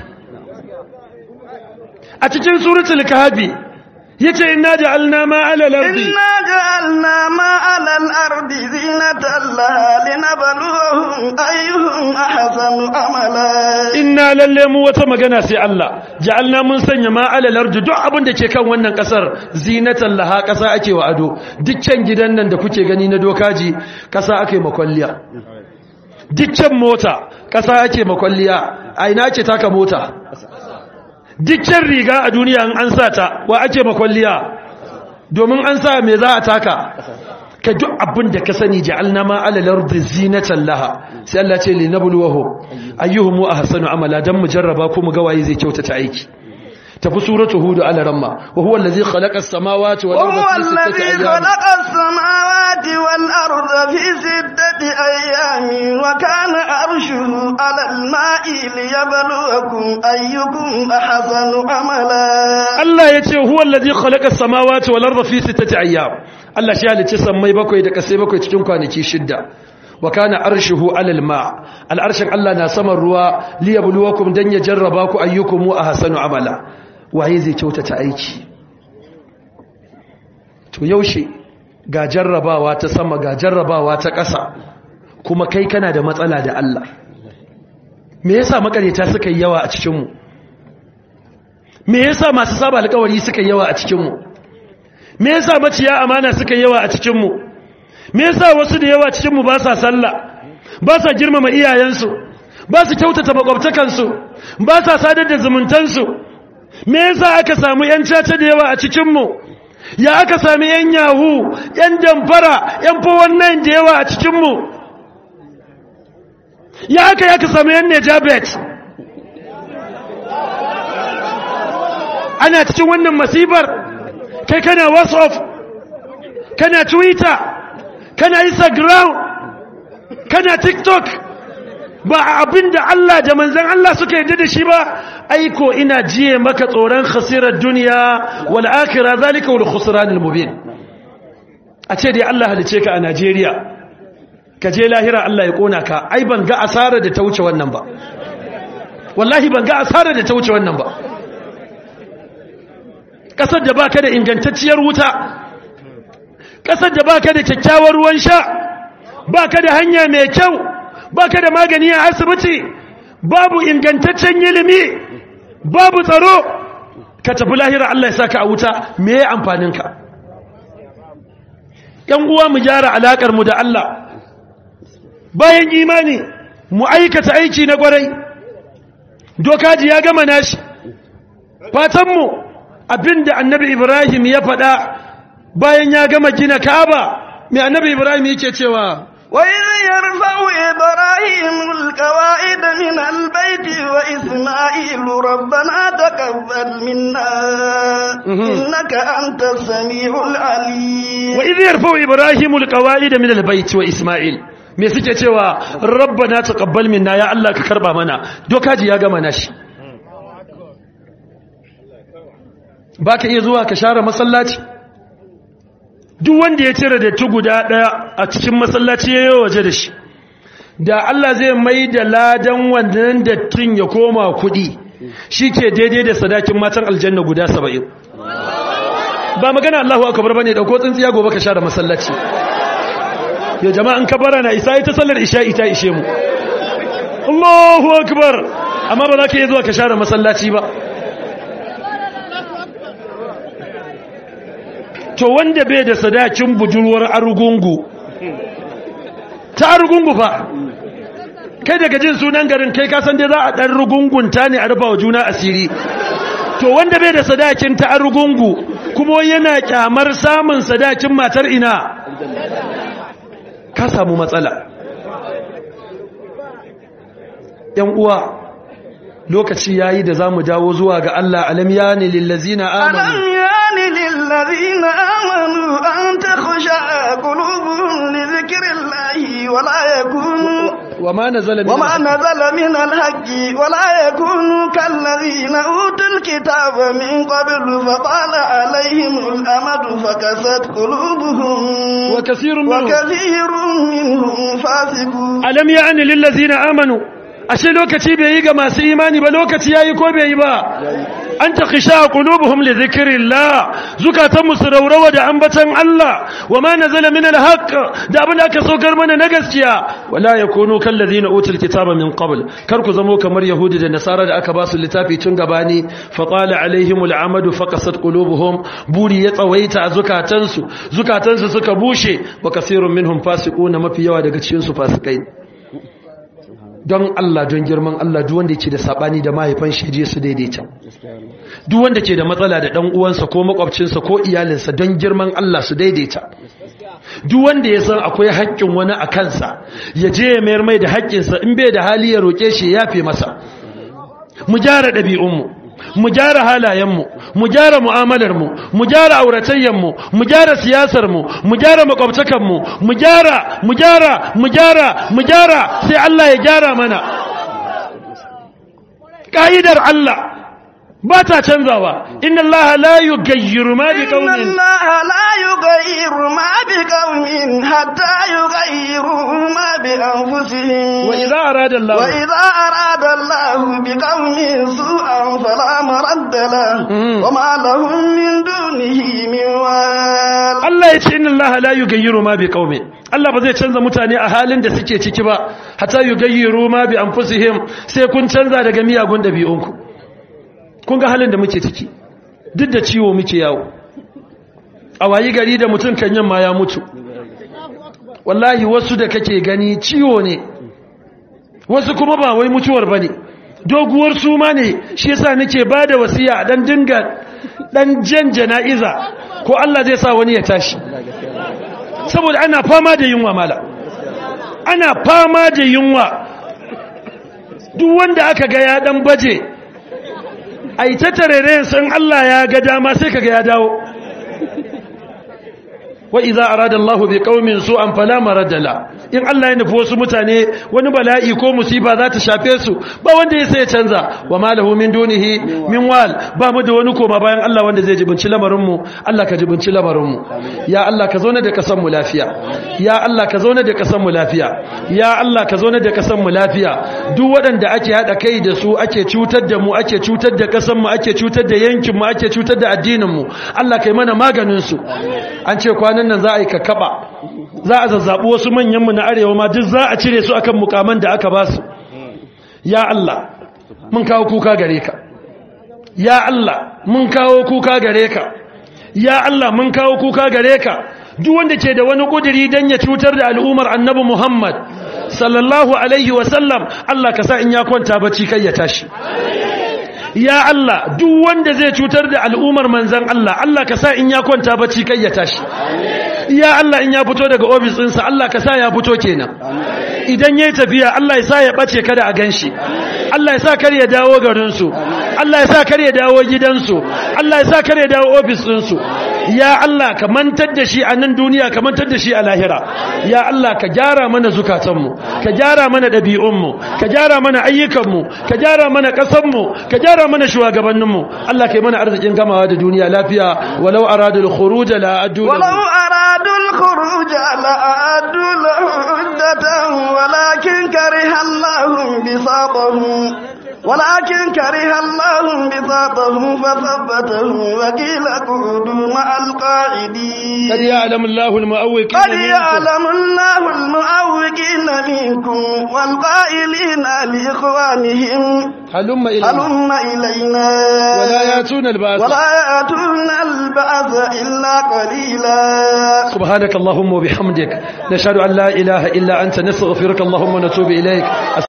a cikin suratul kahfi yace inna ja'alna ma 'ala al-ardi إنا جعلنا ما على الأرض زينة لها لنبلوهم أيهم أحسن عملا inna lalle mu wata magana sai Allah ja'alna mun sanya ma 'ala al-ardi duk abin da ke kan wannan kasar zinatan laha kasa ake wa ado dukkan gidan nan da kuke gani na dokaji kasa ake makwalliya dukkan mota kasa ake makwalliya a ina ake taka mota dukkan riga a duniya in an sa ta wa ake makwalliya domin an sa me za a taka ka duk abin da ka sani ja'alna ma ala lardi zinatan laha sai Allah ce li nabluwahum ayyuhum ahsanu amala dan mu jarraba ko mu ga waye zai kyautata aiki tafi suratu hud ala ramma wa huwa allazi khalaqa as-samawati wal وهو arda fi sittati الذي ayyam خلق السماوات والأرض في ستة أيام وكان عرشه على الماء ليبلوكم أيكم أحسن عملا Allah ya ce huwa allazi khalaqa as-samawati wal arda fi sittati ayyam Allah shi halicci sammai bakwai da kasai bakwai cikin kwanaki shidda wa kana arshuhu alal ma al'arshin Allah na saman ruwa liyabluwakum dan ya jarraba ku ayyukum ahsanu amala waye zai kyautata aiki to yaushe ga jarrabawa ta sama ga jarrabawa ta ƙasa kuma kai kana da matsala da Allah me yasa makareta suka yi yawa a cikin mu me yasa masu saba alƙawari suka yi yawa a cikin mu me yasa maciya amana suka yi yawa a cikin mu me yasa wasu da yawa cikin mu ba sa sallah ba sa girmama iyayensu ba su kyautata makwabtakansu ba sa sadar da zumuntansu me yasa aka samu yan caca da yawa a cikin mu ya aka sami yan yahu yan damfara yan fowon da yawa a cikin mu ya aka ya aka sami yan nejabet ana cikin wannan masibar kai kana whatsapp kana twitter kana instagram kana tiktok ba abin da Allah da manzan Allah suka yarda da shi ba aiko ina jiye maka tsoron khasirar duniya wal akhirah zalika wal khusran al mubin a ce dai Allah halice ka a Najeriya ka je lahira Allah ya kona ka ai ban ga asara da ta wuce wannan ba wallahi ban ga asara da ta wuce wannan ba kasar da baka da ingantacciyar wuta kasar da baka da kyakkyawar ruwan sha baka da hanya mai kyau baka da magani a asibiti babu ingantaccen ilimi babu tsaro ka tafi lahira Allah ya saka a wuta me ya amfaninka ‘yan uwa mu gyara alaƙar mu da Allah bayan imani mu aikata aiki na gwarai dokaji ya gama nashi fatanmu abinda annabi ibrahim ya faɗa bayan ya gama gina kaba mai annabi ibrahim yake cewa وإذ يرفع إبراهيم القواعد من البيت وإسماعيل ربنا تقبل منا إنك أنت السميع العليم وإذ يرفع إبراهيم القواعد من البيت وإسماعيل me suke cewa rabbana taqabbal minna ya Allah ka karba mana dokaji ya gama nashi baka iya zuwa ka share masallaci duk wanda ya cire da guda daya a cikin masallaci yayin waje da shi da Allah zai mai da ladan wannan dattin ya koma kudi shike daidai da sadakin matan aljanna guda 70 ba magana Allahu akbar bane dauko tsintsiya gobe ka share masallaci ya jama'an kabara na isa ita sallar isha ita ishe mu Allahu akbar amma ba za ka yi zuwa ka share masallaci ba to wanda bai da sadakin budurwar arugungu ta arugungu fa kai daga jin sunan garin kai kasan dai za a ɗan rugungunta ne a rufa wa juna asiri to wanda bai da sadakin ta arugungu kuma yana kyamar samun sadakin matar ina ka samu matsala ‘yan uwa lokaci ya yi da za mu dawo zuwa ga Allah alam ya ne lillazina ألم amanu يان للذين آمنوا أن تخشع قلوبهم لذكر الله ولا يكونوا wa ma nazala min وما نزل من الحق ولا يكونوا كالذين أوتوا الكتاب من قبل فطال عليهم الأمد فكست قلوبهم wa kasirun minhum وكثير منهم فاسقون alam ya ne lillazina amanu ashe lokaci bai yi ga masu imani ba lokaci yayi ko bai yi ba an ta kisha qulubuhum li dhikrillah zukatan musu raurawa da ambatan Allah wama nazala min alhaq da abin da aka saukar mana na gaskiya wala yakunu kal ladina utul kitaba min qabl kar ku zamo kamar yahudi da nasara da aka ba su littafi tun gabani fa qala alaihim al'amad fa qasat qulubuhum buri ya tsawaita a zukatansu zukatansu suka bushe wa kasirun minhum fasiquna mafi yawa daga cikin su fasikai don Allah don girman Allah duk wanda ke da sabani da mahaifan shi je su daidaita duk wanda ke da matsala da dan uwansa ko makwabcinsa ko iyalinsa don girman Allah su daidaita duk wanda ya san akwai haƙƙin wani a kansa ya je ya mayar mai da haƙƙinsa in bai da hali ya roƙe shi ya yafe masa mu gyara ɗabi'unmu mu gyara halayenmu mu gyara mu'amalarmu mu gyara auratayyanmu mu gyara siyasarmu mu gyara makwabtakanmu mu gyara mu gyara mu gyara mu gyara sai Allah ya gyara mana ƙa'idar Allah ba ta canzawa inna Allah la yugayyiru ma bi إن qaumin الله لا يغير ما بقوم حتى يغيروا ما بأنفسهم wa idza arada Allah وإذا أراد الله بقوم سوءا فلا مرد له مم. وما لهم من دونه من وال Allah ya ce inna Allah la yugayyiru ma bi qaumin Allah ba zai canza mutane a halin da suke ciki ba hatta yugayyiru ma bi anfusihim sai kun canza daga miyagun dabi'unku kun ga halin da muke ciki duk da ciwo muke yawo a wayi gari da mutum kan yamma ya mutu wallahi wasu da kake gani ciwo ne wasu kuma ba wai mutuwar bane doguwar suma ne shi yasa nake bada wasiya dan dinga dan jan jana'iza ko Allah zai sa wani ya tashi saboda ana fama da yunwa mala ana fama da yunwa duk wanda aka ga ya dan baje ai ta tarere san Allah ya ga dama sai kaga ya dawo wa idza arada Allahu bi qaumin su'an fala marada la in Allah ya nufi wasu mutane wani bala'i ko musiba za ta shafe su ba wanda ya sai ya canza wa ma lahu min dunihi min wal ba mu da wani koma bayan Allah wanda zai jibinci lamarin mu Allah ka jibinci lamarin mu ya Allah ka zauna da kasan mu lafiya ya Allah ka zauna da kasan mu lafiya ya Allah ka zauna da kasan mu lafiya duk waɗanda ake hada kai da su ake cutar da mu ake cutar da kasan mu ake cutar da yankin mu ake cutar da addinin mu Allah kai mana maganin su an ce kwanan nan za a yi kakaba za a zazzabi wasu manyan mu na arewa ma duk za a cire su akan mukaman da aka ba su ya Allah mun kawo kuka gare ka ya Allah mun kawo kuka gare ka ya Allah mun kawo kuka gare ka duk wanda ke da wani kudiri dan ya cutar da al'ummar annabi Muhammad sallallahu alaihi wasallam Allah ka sa in ya kwanta bacci kai ya tashi ya Allah duk wanda zai cutar da al'ummar manzan Allah Allah ka sa in ya kwanta bacci kai ya tashi ya Allah in ya fito daga ofis ɗinsa Allah ka sa ya fito kenan idan yayi tafiya Allah ya sa ya bace kada a ganshi Allah ya sa kar ya dawo garinsu Allah ya sa kar ya dawo gidansu Allah ya sa kar ya dawo ofis ɗinsu ya Allah ka mantar da shi a nan duniya ka mantar da shi a lahira ya Allah ka gyara mana zukatanmu ka gyara mana ɗabi'unmu ka gyara mana ayyukanmu ka gyara mana ƙasanmu ka gyara mana shugabanninmu Allah ka yi mana arzikin gamawa da duniya lafiya walau aradul khuruj la adu ولو أرادوا الخروج لأعدوا له عدة ولكن كره الله بساطهم ولكن كره الله بساطهم فثبتهم وقيل اقعدوا مع القاعدين قد يعلم الله المؤوقين قد منكم. يعلم الله المعوقين منكم والقائلين لإخوانهم هلم إلينا هلم إلينا ولا يأتون البأس ولا يأتون البعث إلا قليلا سبحانك اللهم وبحمدك نشهد أن لا إله إلا أنت نستغفرك اللهم ونتوب إليك